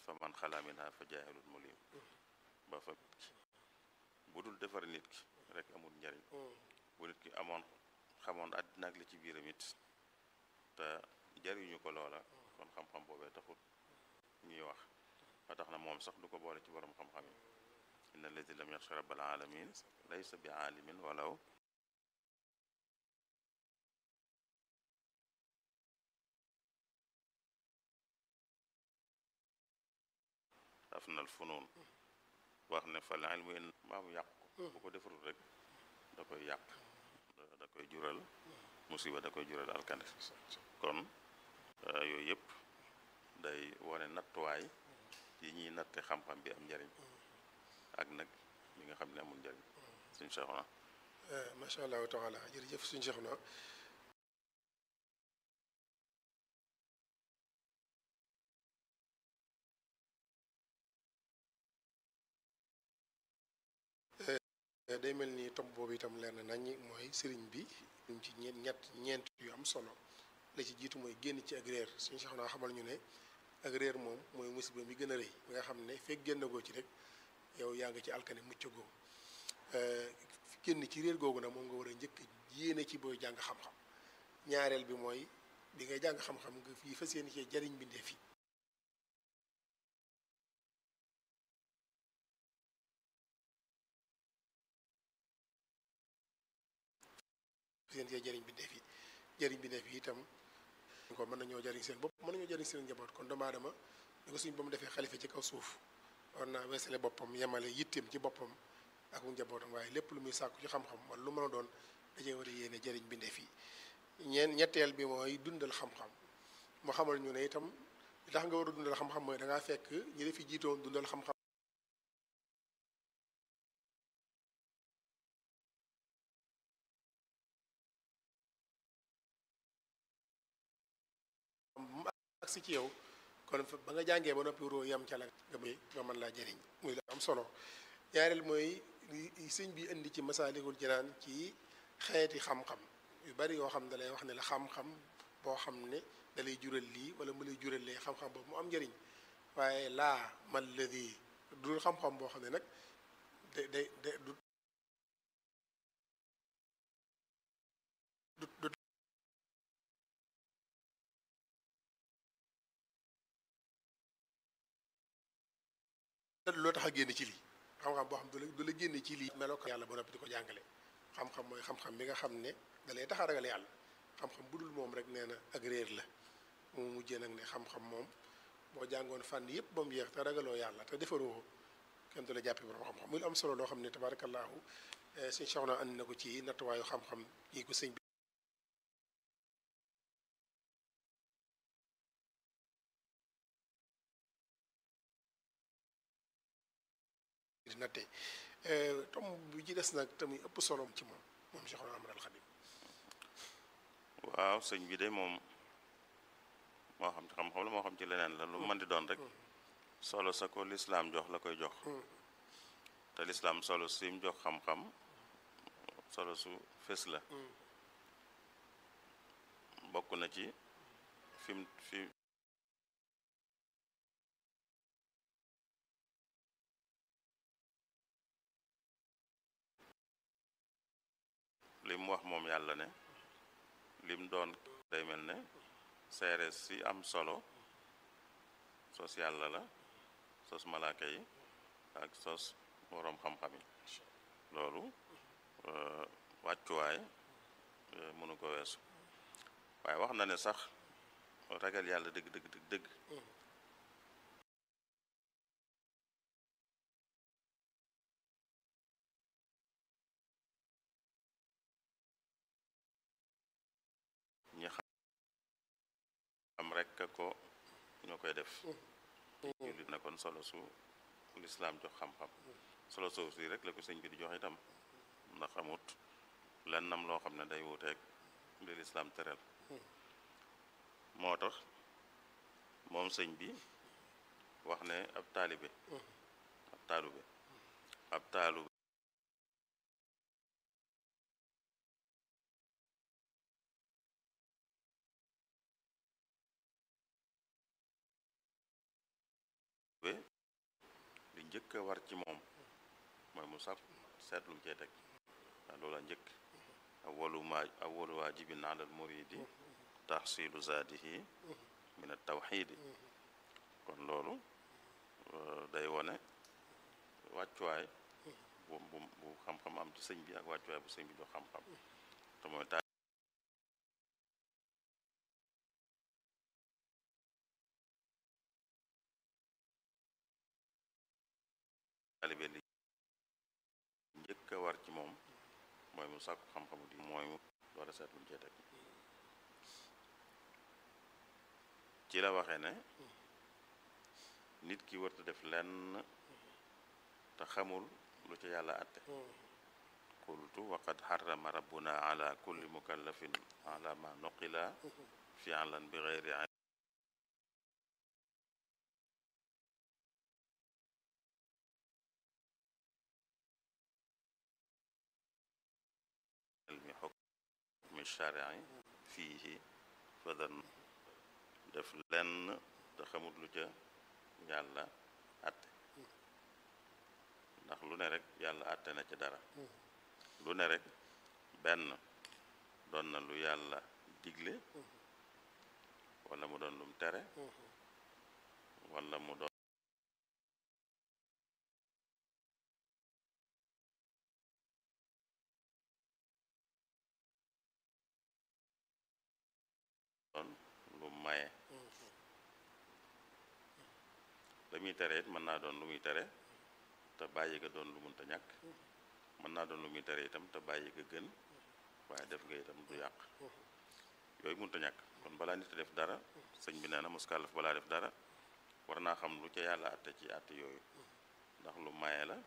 fa man xalaa minha fa jaahilun mulim ba fa bu dul defar nit ki rek amul njariñ bu nit ki amoon xamoon àddina ak li ci biiram it te jariñu ko loola kon xam-xam boobee taxut ñuy wax ba tax na moom sax du ko boole ci borom xam-xam yi inna alladi lam yaxsha rabbal alamin laysa bi aalimin walaw afnal funuun wax ne fal ilmu in maa mu yàq bu ko defarul rek da koy yàq da koy jural musiba da koy jural alkande kon yooyu yëpp day wane nattuwaay yi ñuy natte xam-xam bi am njariñ ak nag li nga xam ne amul njariñ suñ Seexuna macha allahu taala jërëjëf suñ Seexuna day mel ni tomb boobu itam leer na nañ mooy sëriñ bi ñu ci ñeent ñett ñeent yu am solo la ci jiitu mooy génn ci ak réer suñu sax naa xamal ñu ne ak réer moom mooy musiba mi gën a rëy mi nga xam ne fekk génn goo ci rek yow yaa ngi ci alkane mucc goo génn ci réer googu nag moom nga war a njëkk yéene ci booy jàng xam-xam ñaareel bi mooy bi ngay jàng xam-xam nga fii fas yéene cee jariñ bindee fi seen cee jëriñ bi def yi jëriñ bi def yi itam ko mën nañoo jëriñ seen bopp mën nañoo jëriñ seen njaboot kon doomu aadama ñu ko suñ ba mu defee xalifa ci kaw suuf war naa weesale boppam yemale yitteem ci boppam ak njabootam waaye lépp lu muy sàkku ci xam-xam wala lu mën a doon dajee war a yéene jëriñ bi def yi ñeen ñetteel bi mooy dundal xam-xam mu xamal ñu ne itam li tax nga war a dundal xam-xam mooy da ngaa fekk ñi defi jiitoon dundal xam-xam agsi ci yow kon ba nga jàngee ba noppi waroo yam ca la nga may nga mën laa jëriñ muy la am solo ñaareel mooy sëñ bi indi ci masaalikul jinaan ci xeeti xam-xam yu bari yoo xam ne dalay wax ne la xam-xam boo xam ne dalay jural lii wala mu lay jural lee xam-xam boobu mu am njëriñ waaye laa man ladi dul xam-xam boo xam ne nag da day da du du loo tax a génn ci lii xam-xam boo xam du la du la génne ci lii meloo ko yàlla ba noppi di ko jàngale xam-xam mooy xam-xam bi nga xam ne da lay tax a ragal yàlla xam-xam bu dul moom rek nee na ak réer la mu mujjee nag ne xam-xam moom boo jàngoon fànn yëpp ba mu yeex te ragaloo yàlla te defaroo kenn du la jàppee borom xam-xam muy lu am solo loo xam ne tabaarakallaahu suñ soxna andi na ko ci nattuwaayu xam-xam yi ko sëñ bi di natte tom bi ci des nag tamit ëpp solom ci moom moom Cheikh Ahmadou Khadim waaw sëñ bi de moom moo xam ci xam-xam la moo xam ci leneen la lu mën di doon rek solo sa ko lislaam jox la koy jox te lislaam solo sim jox xam-xam solo su fés la bokk na ci fim fi lim wax moom yàlla ne lim doon day mel ne seere si am solo sos yàlla la sos malaaka yi ak sos boroom xam-xam yi loolu wàccuwaay mënu ko weesu waaye wax na ne sax ragal yàlla dëgg dëgg dëgg dëgg ñi xam rek ko ñoo koy def jullit na kon solo su lislaam jox xam-xam solo soosu si rek la ko sëñ bi di jox itam ndax amut lennam loo xam ne day wuuteeg li lislaam tëral moo tax moom sëñ bi wax ne ab taalibe ab taalube ab taalube njëkk a war ci moom mooy mu sàkk seet lu mu cee teg waaw loola njëkk awwalu ma awwalu waajibin ala al muridi tahsilu zaadihi min at tawxiidi kon loolu day wone wàccuwaay bu bu bu xam-xam am ci sëñ bi ak wàccuwaay bu sëñ bi jox xam-xam te mooy taalibe li njëkk a war ci moom mooy mu sàkku xam-xamu di mooy mu door a seet lu mu cee teg ci la waxee ne nit ki warta def lenn te xamul lu ci yàlla atte qultu waqad xarama rabbuna ala kulli mukallafin ala ma nuqila fi'lan bi geyri ilmi xukmi shari'i fiihi fadan def lenn te xamul lu ca yàlla atte ndax lu ne rek yàlla atte na ci dara lu ne rek benn doon na lu yàlla digle wala mu doon lum tere wala mu doon doon lu maye la muy tere it mën naa doon lu muy tere te bàyyi ga doon lu munta ñàkk mën naa doon lu muy tere itam te bàyyi ga gën waaye def nga itam du yàq yooyu munta ñàkk kon balaa nit a def dara sëñ bi nee na muskàllaf balaa def dara war naa xam lu ca yàlla àtte ci àtte yooyu ndax lu maye la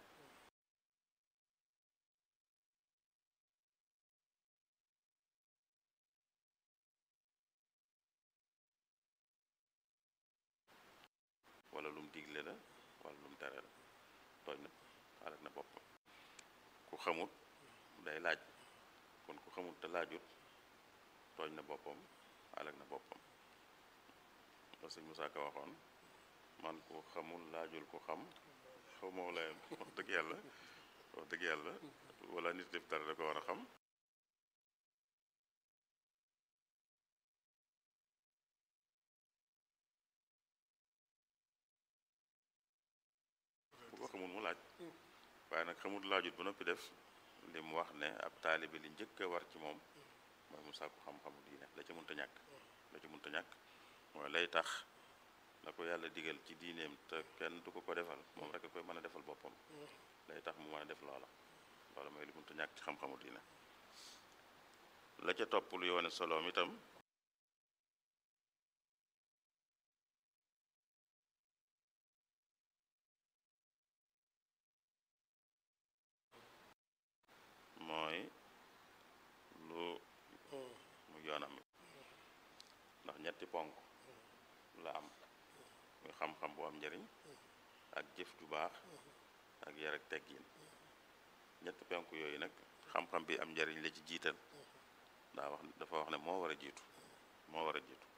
wala lum digle la wala lum tere la tooñ na alak na bopp ku xamut day laaj kon ku xamut te laajut tooñ na boppam alak na boppam la sëñ Musaa Ka waxoon man ku xamul laajul ku xam xaw moo la wax dëgg yàlla wax dëgg yàlla wala nit def dara da ko war a xam bu ko xamul mu laaj waaye nag xamul laajut ba noppi def li mu wax ne ab taalibe li njëkk a war ci moom mooy mu sàkku xam-xamu diine la ca mënta ñàkk la ca mënta ñàkk mooy lay tax la ko yàlla digal ci diineem te kenn du ko ko defal moom rek a koy mën a defal boppam lay tax mu mën a def loola loola mooy li mënta ñàkk ci xam-xamu diine la ca topp lu yoone soloom itam mooy lu mu yoonam ndax ñetti ponk la am muy xam-xam bu am njëriñ ak jëf ju baax ak yar ak teggin ñetti ponk yooyu nag xam-xam bi am njëriñ la ci jiital daa wax dafa wax ne moo war a jiitu moo war a jiitu